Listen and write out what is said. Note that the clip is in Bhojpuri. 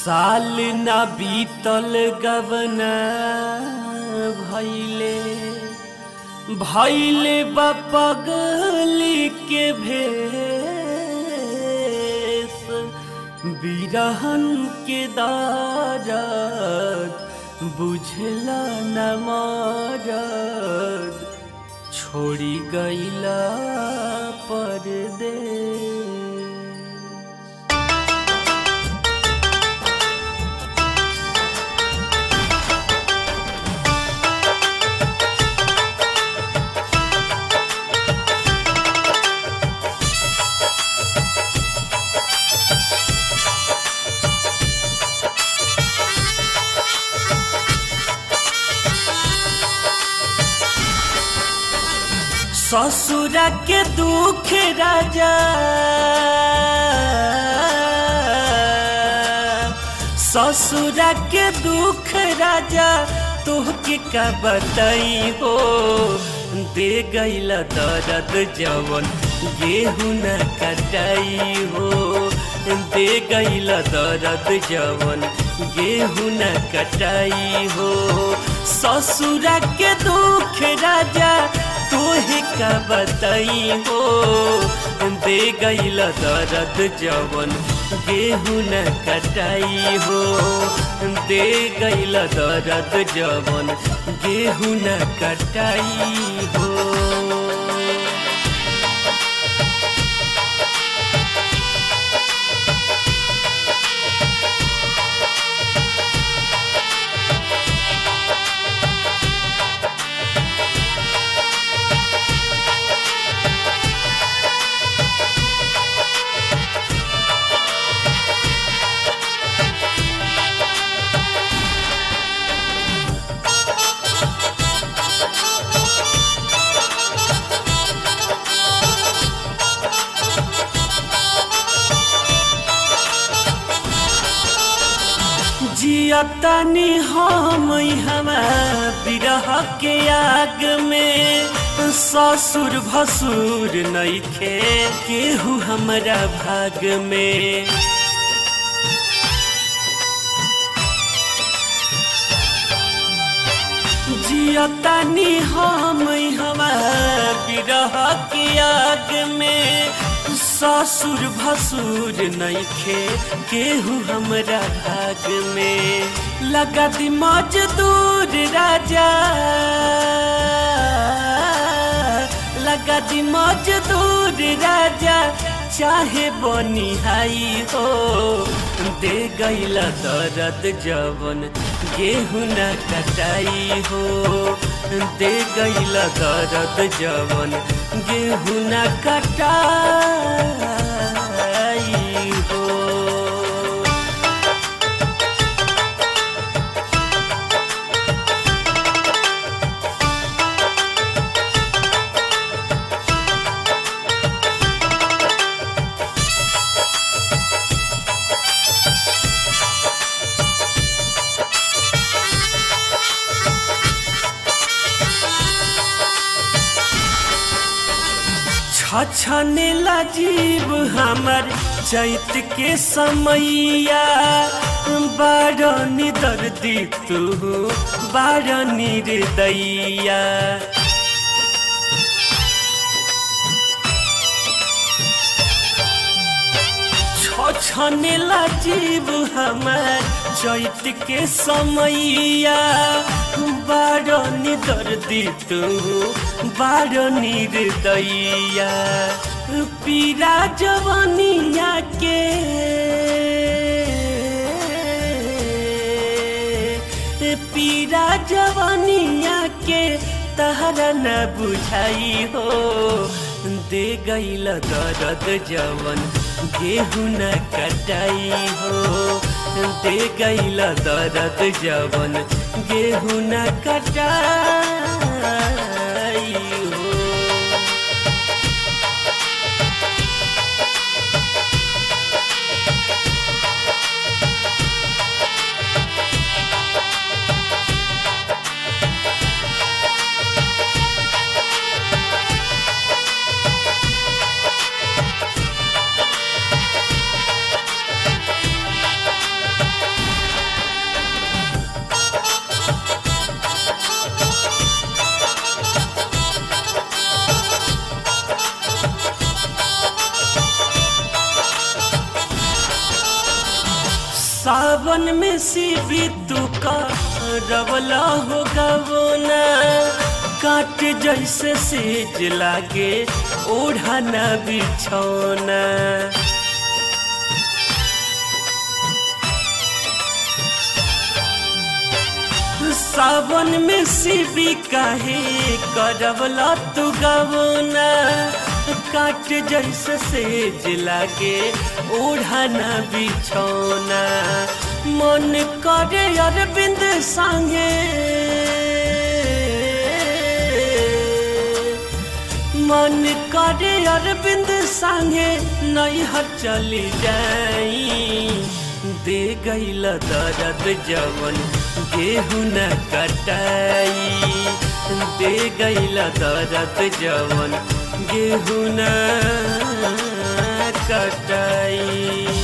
साल ना बीतल गवन भैले भैले बपगली के भेस बिरहन के दारद बुझला न मारद छोड़ी गईला परदेस ससुरा के दुख राजा ससुरा के दुख राजा तोहके का बताई हो दे गईला दर्द जवन गेहूं न कटाई हो दे गईला दर्द जवन गेहूं न कटाई हो ससुरा के दुख राजा तोहे का बताई हो दे गईल दर्द जवन गेहूं न कटाई हो दे गईल दर्द जवन गेहूं न कटाई हो जियतनी हम हमा बिरह के आग में ससुर भसुर नइखे केहू हमरा भाग में जियतनी हम हमा बिरह के आग में ससुर भसुर नइखे केहू हमरा भाग में लगा दी मजदूर राजा लगा दी मजदूर राजा चाहे बनिहाई हो दे गईला दर्द जवन गेहूं न कटाई हो दे गईला दर्द जवन गेहूं न कटाई हो छछने जीव हमर चैत के समैया बारनी दर्दी तू बारनी हृदैया छछने जीव हमर चैत के समैया बारनी दर्दी तू बारनी हृदैया पीरा जवनिया के पीरा जवनिया के तहरा न बुझाई हो दे गईल दर्द जवन गेहूं न कटाई हो दे गईल दर्द जवन गेहूं न कटाई हो सावन में शिवी तू का रवला हो गवना काट जैसे सेज लागे ओढ़ाना बिछौना सावन में शिवी काहे करवला तू गवना काट जैसे सेज लागे ओढ़ाना बिछौना मन करे अरविंद संगे मन करे अरविंद संगे नैहर चली जाई दे गईल दर्द जवन गेहूं न कटाई दे गईल दर्द जवन गेहूं न कटाई